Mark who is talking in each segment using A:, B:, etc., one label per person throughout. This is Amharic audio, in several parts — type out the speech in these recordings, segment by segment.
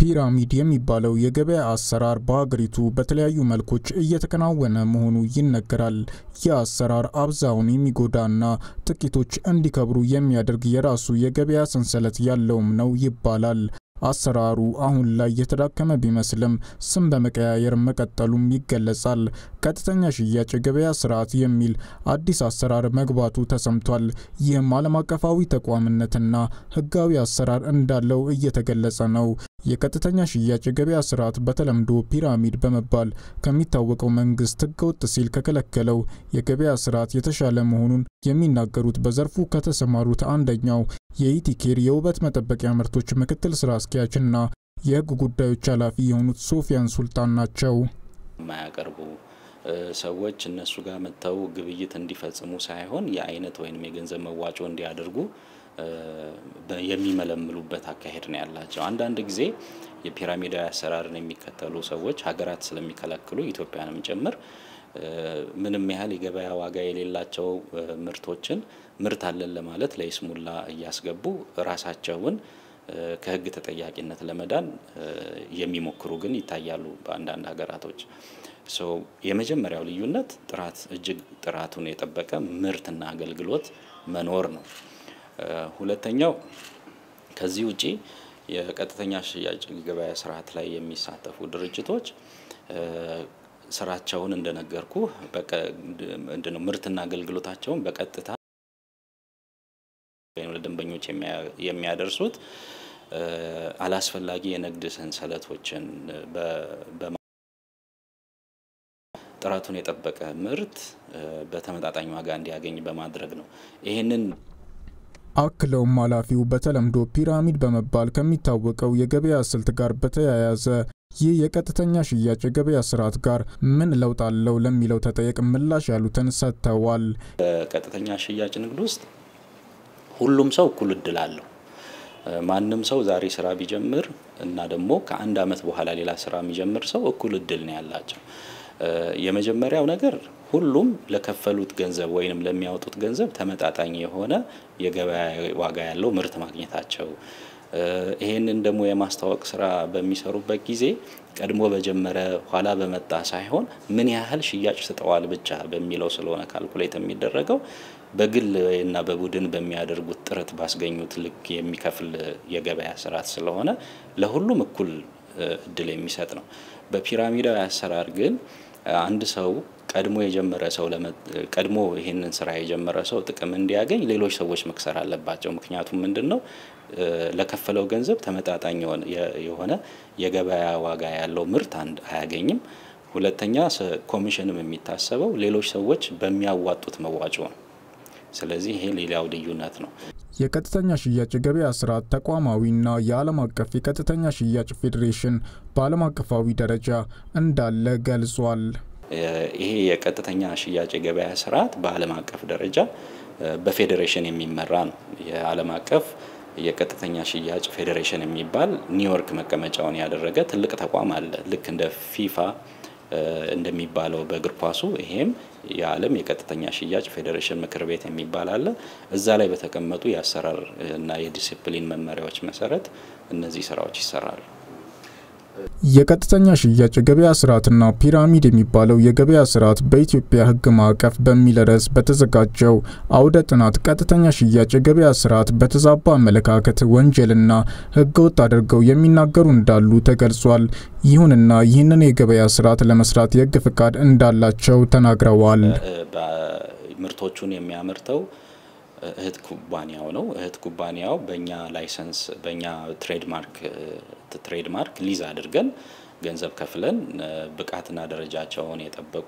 A: ፒራሚድ የሚባለው የገበያ አሰራር በሀገሪቱ በተለያዩ መልኮች እየተከናወነ መሆኑ ይነገራል። ይህ አሰራር አብዛውን የሚጎዳና ጥቂቶች እንዲከብሩ የሚያደርግ የራሱ የገበያ ሰንሰለት ያለውም ነው ይባላል። አሰራሩ አሁን ላይ የተዳከመ ቢመስልም ስም በመቀያየር መቀጠሉም ይገለጻል። ቀጥተኛ ሽያጭ የገበያ ስርዓት የሚል አዲስ አሰራር መግባቱ ተሰምቷል። ይህም ዓለም አቀፋዊ ተቋምነትና ሕጋዊ አሰራር እንዳለው እየተገለጸ ነው። የቀጥተኛ ሽያጭ የገበያ ስርዓት በተለምዶ ፒራሚድ በመባል ከሚታወቀው መንግስት ሕገወጥ ሲል ከከለከለው የገበያ ስርዓት የተሻለ መሆኑን የሚናገሩት በዘርፉ ከተሰማሩት አንደኛው የኢቲኬር የውበት መጠበቂያ ምርቶች ምክትል ስራ አስኪያጅና የህግ ጉዳዮች ኃላፊ የሆኑት ሶፊያን ሱልጣን ናቸው።
B: የማያቀርቡ ሰዎች እነሱ ጋር መጥተው ግብይት እንዲፈጽሙ ሳይሆን የአይነት ወይም የገንዘብ መዋጮ እንዲያደርጉ የሚመለምሉበት አካሄድ ነው ያላቸው። አንዳንድ ጊዜ የፒራሚዳዊ አሰራርን የሚከተሉ ሰዎች ሀገራት ስለሚከለክሉ ኢትዮጵያንም ጭምር ምንም ያህል የገበያ ዋጋ የሌላቸው ምርቶችን ምርት አለን ለማለት ለይስሙላ እያስገቡ ራሳቸውን ከህግ ተጠያቂነት ለመዳን የሚሞክሩ ግን ይታያሉ በአንዳንድ ሀገራቶች። የመጀመሪያው ልዩነት ጥራት እጅግ ጥራቱን የጠበቀ ምርትና አገልግሎት መኖር ነው። ሁለተኛው ከዚህ ውጪ የቀጥተኛ ሽያጭ ገበያ ስርዓት ላይ የሚሳተፉ ድርጅቶች ስራቸውን እንደነገርኩ ምንድነው ምርትና አገልግሎታቸውን በቀጥታ ለደንበኞች የሚያደርሱት አላስፈላጊ የንግድ ሰንሰለቶችን ጥራቱን የጠበቀ ምርት በተመጣጣኝ ዋጋ እንዲያገኝ በማድረግ ነው። ይህንን
A: አክለውም ኃላፊው በተለምዶ ፒራሚድ በመባል ከሚታወቀው የገበያ ስልት ጋር በተያያዘ ይህ የቀጥተኛ ሽያጭ የገበያ ስርዓት ጋር ምን ለውጥ አለው ለሚለው ተጠየቅ ምላሽ ያሉትን ሰጥተዋል።
B: በቀጥተኛ ሽያጭ ንግድ ውስጥ ሁሉም ሰው እኩል እድል አለው። ማንም ሰው ዛሬ ስራ ቢጀምር እና ደግሞ ከአንድ አመት በኋላ ሌላ ስራ የሚጀምር ሰው እኩል እድል ነው ያላቸው። የመጀመሪያው ነገር ሁሉም ለከፈሉት ገንዘብ ወይንም ለሚያወጡት ገንዘብ ተመጣጣኝ የሆነ የገበያ ዋጋ ያለው ምርት ማግኘታቸው ይሄንን ደግሞ የማስተዋወቅ ስራ በሚሰሩበት ጊዜ ቀድሞ በጀመረ ኋላ በመጣ ሳይሆን ምን ያህል ሽያጭ ስጠዋል ብቻ በሚለው ስለሆነ ካልኩሌት የሚደረገው በግል እና በቡድን በሚያደርጉት ጥረት ባስገኙት ልክ የሚከፍል የገበያ ስርዓት ስለሆነ ለሁሉም እኩል እድል የሚሰጥ ነው። በፒራሚዳዊ አሰራር ግን አንድ ሰው ቀድሞ የጀመረ ሰው ቀድሞ ይህንን ስራ የጀመረ ሰው ጥቅም እንዲያገኝ ሌሎች ሰዎች መክሰር አለባቸው። ምክንያቱም ምንድን ነው ለከፈለው ገንዘብ ተመጣጣኝ የሆነ የገበያ ዋጋ ያለው ምርት አንድ አያገኝም። ሁለተኛ ኮሚሽንም የሚታሰበው ሌሎች ሰዎች በሚያዋጡት መዋጮ ነው። ስለዚህ ይሄ ሌላው ልዩነት ነው።
A: የቀጥተኛ ሽያጭ የገበያ ስርዓት ተቋማዊና የዓለም አቀፍ የቀጥተኛ ሽያጭ ፌዴሬሽን በዓለም አቀፋዊ ደረጃ እንዳለ ገልጿል።
B: ይሄ የቀጥተኛ ሽያጭ የገበያ ስርዓት በዓለም አቀፍ ደረጃ በፌዴሬሽን የሚመራ ነው። የዓለም አቀፍ የቀጥተኛ ሽያጭ ፌዴሬሽን የሚባል ኒውዮርክ መቀመጫውን ያደረገ ትልቅ ተቋም አለ። ልክ እንደ ፊፋ እንደሚባለው በእግር ኳሱ ይሄም የዓለም የቀጥተኛ ሽያጭ ፌዴሬሽን ምክር ቤት የሚባል አለ። እዛ ላይ በተቀመጡ የአሰራር እና የዲሲፕሊን መመሪያዎች መሰረት እነዚህ ስራዎች ይሰራሉ።
A: የቀጥተኛ ሽያጭ የገበያ ስርዓትና ፒራሚድ የሚባለው የገበያ ስርዓት በኢትዮጵያ ሕግ ማዕቀፍ በሚል ርዕስ በተዘጋጀው አውደ ጥናት ቀጥተኛ ሽያጭ የገበያ ስርዓት በተዛባ አመለካከት ወንጀልና ሕገወጥ አድርገው የሚናገሩ እንዳሉ ተገልጿል። ይሁንና ይህንን የገበያ ስርዓት ለመስራት የሕግ ፍቃድ እንዳላቸው ተናግረዋል።
B: ምርቶቹን የሚያመርተው እህት ኩባንያው ነው። እህት ኩባንያው በእኛ ላይሰንስ በእኛ ትሬድማርክ ትሬድማርክ ሊዝ አድርገን ገንዘብ ከፍለን ብቃትና ደረጃቸውን የጠበቁ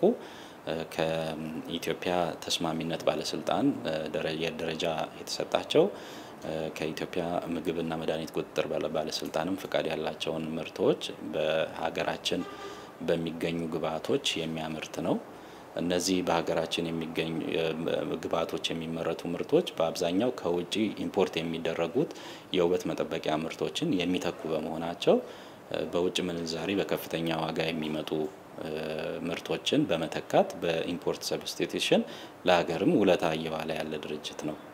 B: ከኢትዮጵያ ተስማሚነት ባለስልጣን ደረጃ የተሰጣቸው ከኢትዮጵያ ምግብና መድኃኒት ቁጥጥር ባለስልጣንም ፍቃድ ያላቸውን ምርቶች በሀገራችን በሚገኙ ግብዓቶች የሚያመርት ነው። እነዚህ በሀገራችን የሚገኙ ግብዓቶች የሚመረቱ ምርቶች በአብዛኛው ከውጭ ኢምፖርት የሚደረጉት የውበት መጠበቂያ ምርቶችን የሚተኩ በመሆናቸው በውጭ ምንዛሪ በከፍተኛ ዋጋ የሚመጡ ምርቶችን በመተካት በኢምፖርት ሰብስቲቱሽን ለሀገርም ውለታ እየዋለ ያለ ድርጅት ነው።